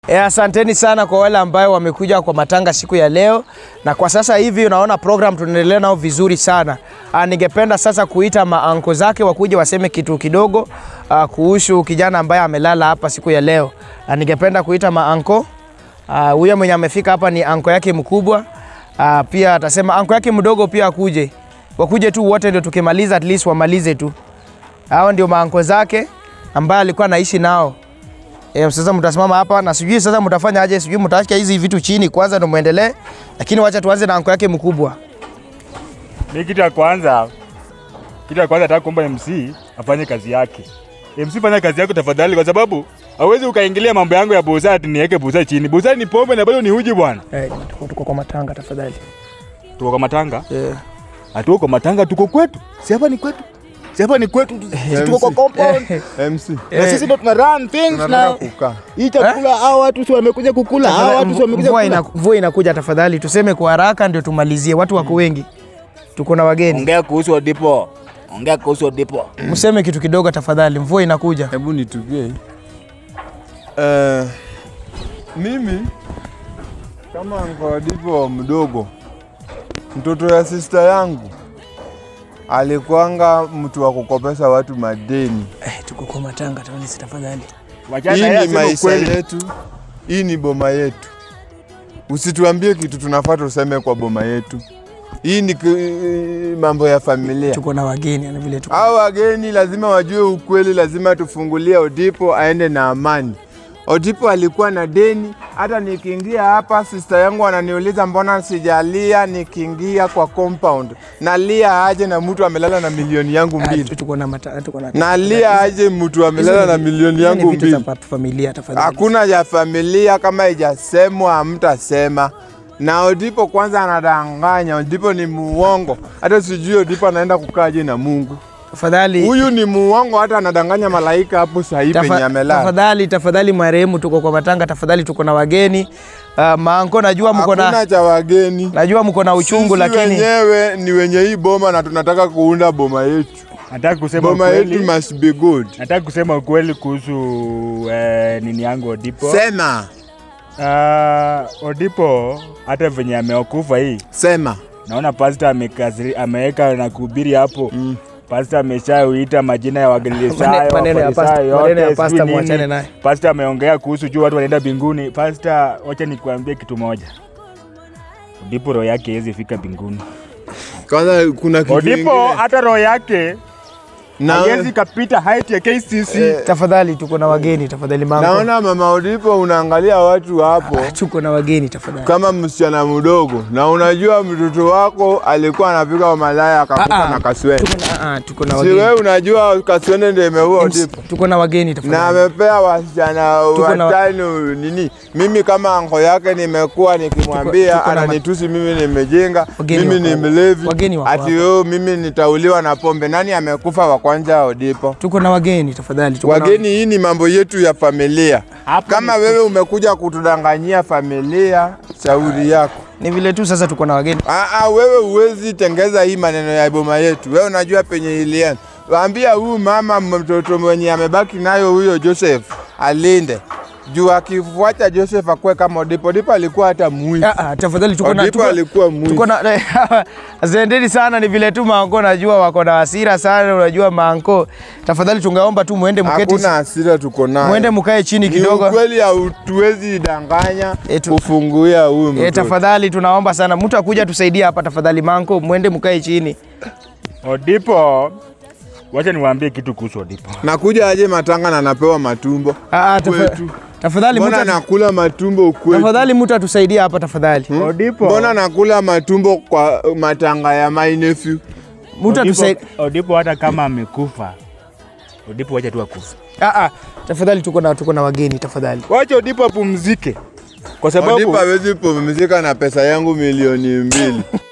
E, asanteni sana kwa wale ambayo wamekuja kwa matanga siku ya leo, na kwa sasa hivi unaona program tunaendelea nao vizuri sana. Ah, ningependa sasa kuita maanko zake wakuje waseme kitu kidogo ah, kuhusu kijana ambaye amelala hapa siku ya leo. Ah, ningependa kuita maanko Ah, huyo mwenye amefika hapa ni anko yake mkubwa. Ah, pia atasema anko yake mdogo pia akuje, wakuje tu wote, ndio tukimaliza at least wamalize tu. Hao ndio maanko zake ambaye alikuwa anaishi nao. E, sasa mtasimama hapa na sijui sasa mtafanya aje, sijui mtaacha hizi vitu chini kwanza ndio muendelee, lakini wacha tuanze na anko yake mkubwa. Mi kitu ya kwanza, kitu ya kwanza nataka kuomba MC afanye kazi yake. MC fanya kazi yako tafadhali, kwa sababu hawezi ukaingilia mambo yangu ya busa ati niweke busa chini. Busa ni pombe na bado ni uji bwana. Eh, tuko, tuko kwa matanga tafadhali. Tuko kwa matanga, Yeah. hatuko kwa matanga, tuko kwetu. Si hapa ni kwetu, si hapa ni kwetu, si tuko kwa compound MC na sisi ndo tuna run things tunataka na kukaa. hii chakula hao watu si wamekuja kukula, hao watu si wamekuja Mvua, kukula. ina, mvua inakuja tafadhali, tuseme kwa haraka ndio tumalizie, watu wako wengi, tuko na wageni. Ongea kuhusu Odipo. Ongea kuhusu Odipo. Mseme kitu kidogo tafadhali, mvua inakuja. Hebu nitupie. Eh, mimi kama ngodipo mdogo, mtoto ya sista yangu alikuanga mtu wa kukopesa watu madeni. Eh, tuko kwa matanga tafadhali. Wachana Hii yeye ni aseme maisha ukweli. yetu, hii ni boma yetu. Usituambie kitu tunafaa tuseme kwa boma yetu. Hii ni ki- mambo ya familia. Tuko na wageni na vile tuko. Hao wageni lazima wajue ukweli, lazima tufungulie Odipo aende na amani. Odipo alikuwa na deni. Hata nikiingia hapa, sista yangu ananiuliza mbona sijalia nikiingia kwa compound. Nalia aje na mtu amelala na milioni yangu Ah, mbili? tuko na mata, tuko na Nalia aje mtu amelala na milioni Hizo ni yangu vitu za mbili? pa- familia tafadhali. Hakuna ya familia kama ijasemwa, hamtasema. Na Odipo kwanza anadanganya. Odipo ni muongo, hata sijui Odipo anaenda kukaaje na Mungu. Tafadhali. Huyu ni muongo, hata anadanganya malaika hapo sahii Tafa- penye amelala. Tafadhali, tafadhali marehemu, tuko kwa matanga tafadhali, tuko na wageni. Uh, maanko najua mko na Hakuna cha wageni. najua mko na uchungu Sisi lakini wenyewe ni wenye hii boma na tunataka kuunda boma yetu. Nataka kusema Boma ukweli. yetu must be good. Nataka kusema ukweli kuhusu eh, nini yangu Odipo. Sema, Uh, Odipo hata venye ameokufa hii, sema. naona pasta amekaziri- ameweka na kuhubiri hapo mm. Pasta ameshauita majina ya Wagalisayo, Mane- maneno ya Wafarisayo, pasta- maneno ya yote, pasta sijui nini. muachane naye. Pasta ameongea kuhusu juu watu wanaenda mbinguni. Pasta, wacha nikuambie kitu moja, Odipo roho yake haiwezi fika mbinguni. Kwanza kuna kitu Odipo ingine. hata roho yake Na- haiwezi kapita height ya KCC. tafadhali, tuko na wageni tafadhali, maanko Naona mama Odipo unaangalia watu hapo tuko na wageni tafadhali. kama msichana mdogo, na unajua mtoto wako alikuwa anapika malaya akakufa Ah, ah. na kaswende. Tuko na, ah, tuko na Si wageni. wewe unajua kaswende ndio imeua Odipo? Tuko na wageni na tafadhali. amepea wasichana Tuko na- watano nini. Mimi kama anko yake nimekuwa nikimwambia, tuko na ma- ananitusi mimi nimejenga, Wageni mimi ni wako- mlevi, wageni wako ati hapa. yo mimi nitauliwa na pombe. Nani amekufa wa kwanza? Odipo. Tuko na wageni tafadhali. Tuko na- Wageni, hii ni mambo yetu ya familia. Hapo Kama ni- wewe umekuja kutudanganyia familia, shauri yako. Ni vile tu sasa tuko na wageni. Aa, wewe huwezi tengeza hii maneno ya boma yetu. Wewe unajua penye ilianza. Waambia huyu mama mtoto mwenye amebaki nayo huyo Joseph alinde juu akifuata Joseph akuwe kama Odipo. Odipo alikuwa hata mwizi. Ah, ah, tafadhali tuko na Odipo tuko- alikuwa mwizi. tuko na asanteni sana, ni vile tu maanko najua wako na hasira sana, unajua maanko. Tafadhali tungeomba tu muende mketi, Hakuna hasira tuko nayo. muende mkae chini Ni kidogo. ukweli hautuwezi danganya Eh, tu- kufunguia huyu E, mtoto. tafadhali tunaomba sana mtu akuja tusaidie hapa tafadhali, manko, mwende mkae chini. Odipo, wacha niwaambie kitu kuhusu Odipo. Nakuja aje matanga na napewa matumbo. Ah, ah, tafa- Kwetu. tafadhali mtu Mbona atu- nakula matumbo kwetu? tafadhali mtu atusaidie hapa tafadhali. Odipo. Mbona nakula matumbo kwa matanga ya my nephew? Mtu atusaidie. Odipo, Odipo hata kama amekufa, Odipo wacha tu akufe. Ah, ah, tafadhali tuko na tuko na wageni tafadhali. Wacha Odipo apumzike, kwa Odipo sababu hawezi pumzika na pesa yangu milioni mbili.